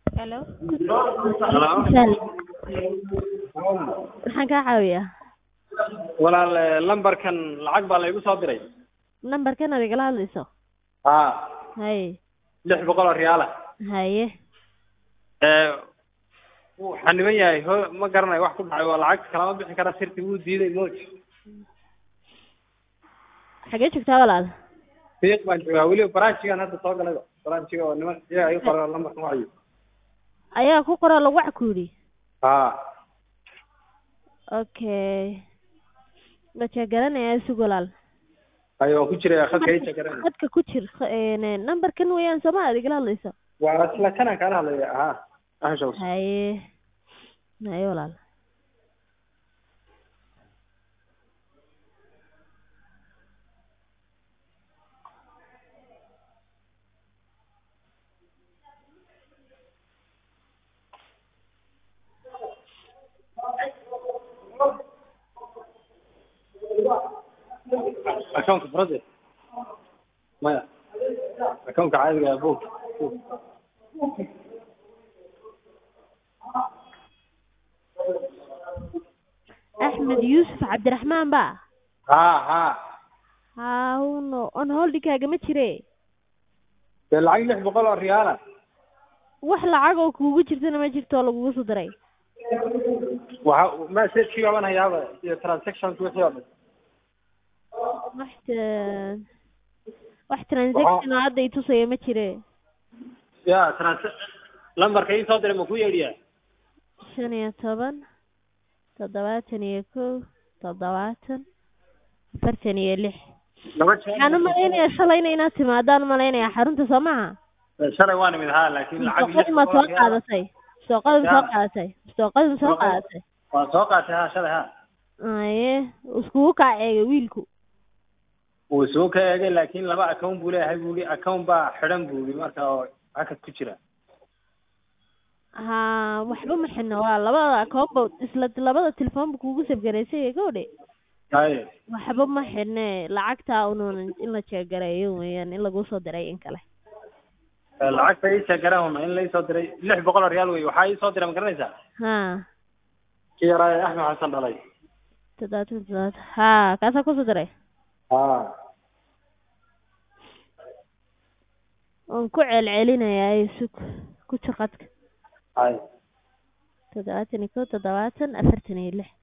Hello. Hello. Sal. Maxaan kaa caawiyaa? walaal eh, lambarkan lacag baa laygu soo diray Nambarkan aad igala hadlayso. haa Haye. lix boqol oo riyaala Haye. Eh, wuu xaniban yahay ho ma garanayo wax ku dhacay waa lacagta kalama bixi kara sirti wuu diiday moj Xagee joogtaa walaal? fiiq baan joogaa weliba baraanjigan hadda soo galayba baraanjiga oo niman iyaga ii qora lambarkan wacayo Ayaa ku qoraa lagu cakuudi. haa Okay. Ma garanaya sug walaal. ayo waan ku jiraya khadka ii jagaran Khadka ku jir kh- een nambarkan weeyaan soo ma aad igala hadlayso. waa isla kanaan kaala hadlaya haa ahshaws Haye. Haye walaal. akoonka farade maya akoonka caadiga ah buug Axmed Yuusuf Cabdiraxmaan ba. haa haa Haa uno on holdikaaga ma jire. dee lacag lix boqol oo riyaala Wax lacag oo kuugu jirtana ma jirto oo lagugu soo diray. waxa messagekii baaban hayaaba iyo transactionki wixii oo dhan wax ta- wax transaction oo hadda i tusaya ma jire ya trans lambarka ii soo diray ma ku yeedhiyaa shan iyo toban toddobaatan iyo kow toddobaatan afartan iyo lix laba jeer waxaan u malaynayaa shalayna inaad timaadaan u malaynayaa xarunta soo maha shalay waa nimid haa laakiin lacag lix sooqadii ma boqol oo soo riyaal ah. qaadatay sooqadii ma soo Ya. qaadatay sooqadii ma soo Sooqad- qaadatay waan soo qaatay haa shalay haa aye iskugu kaaceegay wiilku wuu isugu ka eegay laakiin laba account buu leeyahay buu yidhi account baa xidhan buu yidhi marka oo hakad ku jira ha waxba ma xidhno waa labada akoonba isla labada telefoonba kuugu sabgaraysay gabadhe haye waxba ma xidhne lacagtaa unuun in la jeegareeyo weeyaan in lagu soo diray in kale Eh, lacagta ii sheegarahuna in lai soo diray lix boqol oo riyaal wey waxaa ii soo diray ma garanaysaa ha kii yaraa ee axmed xasan dhalay toddobaatan toddobaatan ha kaasaa kusoo diray haa oon ku celcelinayaa sug ku jir qadka haye toddobaatan iyo kow toddobaatan afartan iyo lix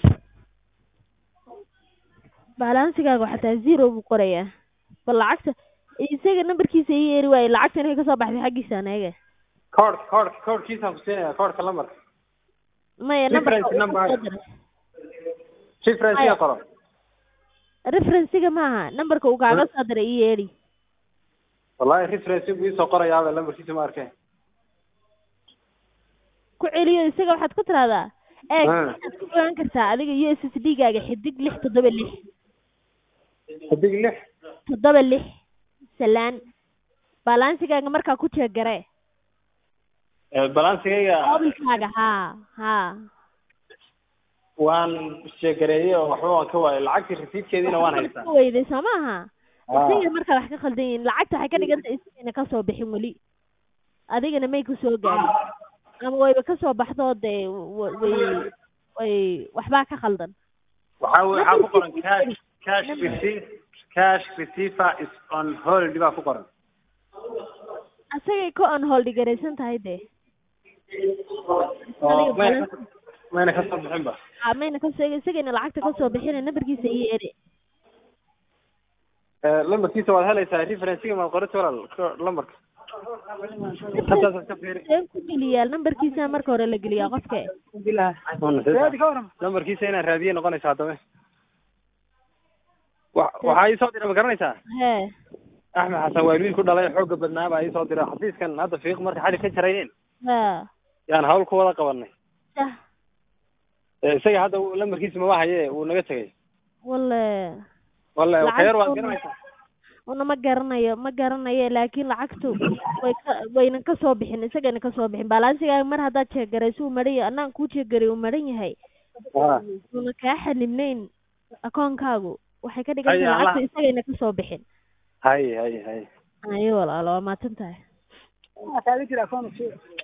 balansigaaga xataa zero buu qorayaa bal lacagta isaga nambarkiisa ii yeeri waaye lacagta inay kasoo baxday xaggiisa anaga koodh koodh koodhkiisaan ku siinaya koodhka lambarka maya nambarka Difference uu number. kusoo diray differencega qoro referencega maaha nambarka uu kaaga soo diray ii yeeri wallahi reference buu iisoo qorayaaba lambarkiisa ma arkeen ku celiyo isaga waxaad ku tiraahdaa eeg Ah. waxaad ku ogaan kartaa adiga u s s d gaaga xidig lix toddoba lix xidig lix toddoba lix salaan balansigaaga markaa ku jeegare Eh, balansigayga mobilkaaga haa haa waan sheegareeyey oo waxba waan ka waayay lacagtii rasiidkeediina waan haystaa Ka weyday soo maaha Ah. isaga markaa wax ka khaldan yihiin lacagta waxay ka dhigan tahay isagana kasoo bixin weli adigana may kusoo gaarin ama wayba kasoo baxdo dee wa- way way waxbaa ka khaldan waxaa wey- waxaa ku qoran cash cash receipt cash receiver is on hold baa ku qoran asagay ka on hold garaysan tahay dee oo mayna ka- mayna kasoo bixin ba Ah, mayna kasoo isagayna lacagta kasoo bixina nambarkiisa ii eri Eh, lambarkiisa waad helaysaa referencega maad qorata walaal ko- lambarka intaasaad ka fiiri seen ku geliyaa nambarkiisa marka hore la geliyaa qofka lambarkiisa inaan raadiye noqonaysa haddaba wa- waxaa ii soo diray ma garanaysaa hee axmed xasan waa wiil ku dhalay xooga badnaa baa ii soo diray xafiiskan hadda fiiq marka xali ka jarayeen ha yaan hawl ku wada qabanay sah Eh, isaga hadda uu- lambarkiisa mama haye wuu naga tegay walle walle Lacag khayr waad soo- garanaysaa una ma garanayo ma garanayo laakiin lacagtu way ka wayna kasoo bixin isagana kasoo bixin balansigaaga mar haddaad jeegarayso uu maran yahay anaan kuu jeegaray uu maran yahay Ah. una kaa xanibnayn akoonkaagu waxay ka dhigan Haya, tahay Allah. lacagta isagayna kasoo bixin hay hay hay ayo walaalo waa maasan tahay